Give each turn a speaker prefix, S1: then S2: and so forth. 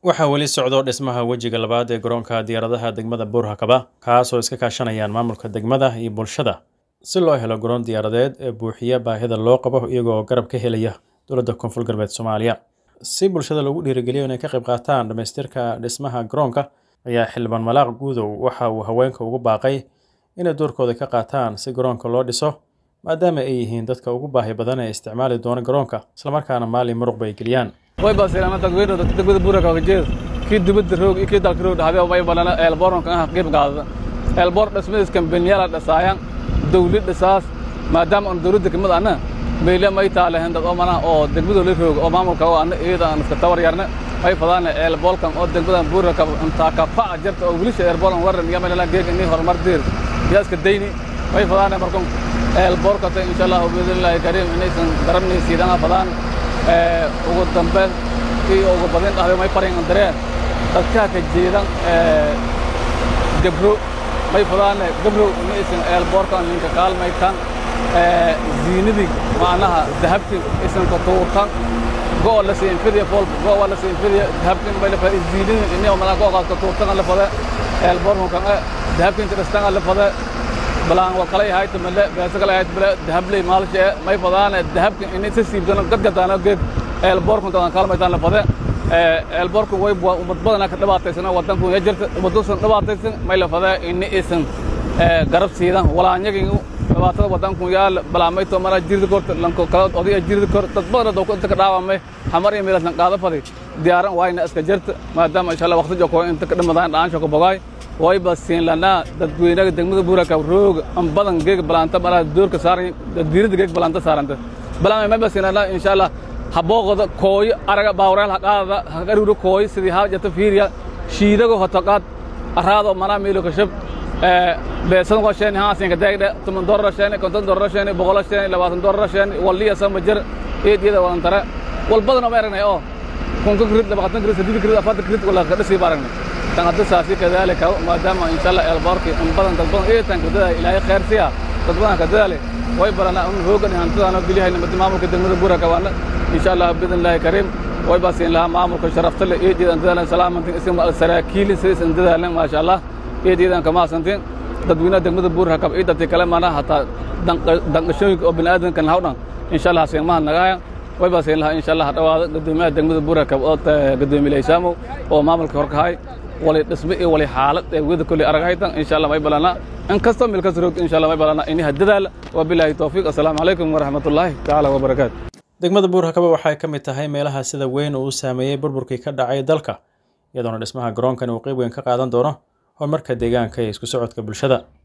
S1: waxaa weli socdo dhismaha wejiga labaad ee garoonka diyaaradaha degmada buurhakaba kaasoo iska kaashanayaan maamulka degmada iyo bulshada si loo helo garoon diyaaradeed ee buuxiya baahida loo qabo iyagoo garab ka helaya dowladda koonfur galbeed soomaaliya si bulshada lagu dhiirigeliyo inay ka qayb qaataan dhammaystirka dhismaha garoonka ayaa xildhibaan malaaq guudow waxa uu haweenka ugu baaqay inay doorkooda ka qaataan si garoonka loo dhiso maadaama ay yihiin dadka ugu baahi badan ee isticmaali doona garoonka islamarkaana maalin muruqba ay geliyaan
S2: way baasilaan dadweyne dadka degmada buuraka kajeed kii dibadda roog iyo kii dalka roog dhaxday way balana eelboornka ah qayb qaadada eelboor dhismadiis kambaniyala dhisaayan dawlad dhisaas maadaama aan dawladda kamid anna meyle may taalahen dad oo mana oo degmada la roog oo maamulka oo anna iyada aan iska tawar yarna ay fadaan eelboolkan oo degmada buuraka intaa ka fac jarta oo wilisha eelboolan waran iyo meela geeg inii horumar dir yaa iska dayni way fadaan markan eelboorka insha Allah biidhnillaahi kariim inaysan garanaysiidana fadaan ugu dambeyn iyo ugu badin dhahday may farin dareen dadka ka jeedan gabro may fadaan gabro inaysan eelboorkan ninka kaalmaytan ziinadii macnaha dahabti isan ka tuurtan go la siin fidiya fol go la siin fidiya dahabtin bay la faa ziinadii inay mana go ka tuurtan la fada eelboorkan kan dahabtin tirastan la fada balaan waa kala yahay tamale beesa kala yahay bala dahabley maalshe may fadaan dahabka inay si siibtan gadgadaan geed eelboorkan tan kaalmaytan la fada eelboorku way umad badan ka dhibaataysan wadanku ya jirta umadusan dhibaataysan may la fada in isan garab siidan walaanyagii dhibaatada wadanku yaal balaamay to mara jirda korta lanko kala odaya jirda kor dad badan oo inta ka dhaawamay xamar iyo meelan qaada fadi diyaaran wayna iska jirta maadaama insha Allah waqti joko inta ka dhimadaan dhaansho ka bogaay way basiin lana dadweynaha degmada buuraka roog am badan geeg balaanta mara doorka saaran daddiirada geeg balaanta saaranta balaamay ma basiin lana insha Allah habooqda kooy araga baawreel haqaada haqaruuro kooy sidii haa jata fiiriya shiidago hotaqaad araado mana meelo ka shab beesan waa sheen haa siin ka daagda tuman dorar sheen konton dorar sheen boqol sheen labaatan dorar sheen waliya sama jir eediyada waan tara wal badan oo aragnay oo kun ka grid labaatan grid saddeed grid afar grid wala ka dhisi baragnay tan hadda saasi kadalika maadaama insha Allah elbarki in badan dad badan ee tan kadada ilaahay khair siya dad badan kadale way barana un hoogan hantadana bilihay nimada maamulka degmada buuraka waana insha Allah bidnillaahi kariim way baasin laha maamulka sharafta leh ee diidan dadaalan salaamantin isim saraakiil sidii dadaalan ma sha Allah ee diidan kama santin dadweynaha degmada buuraka iyo dadka kale maana hataa danqashooyinka oo bini'aadanka hawdhan insha Allah seemaha nagaya way baasin laha insha Allah dhawaada gudoomiyaha degmada buuraka oo gudoomiye Isaamo oo maamulka horkahay wali dhisme iyo wali xaalad ee wada kulli aragaytan insha Allah may balana in kasto meel ka roog insha Allah may balana in hadadaal wa billahi tawfiiq assalamu alaykum wa rahmatullahi ta'ala wa barakaatuh
S1: degmada buurhakaba waxay ka mid tahay meelaha sida weyn uu saameeyey burburkii ka dhacay dalka iyadoona dhismaha garoonkani uu qayb weyn ka qaadan doono horumarka deegaanka iyo isku socodka bulshada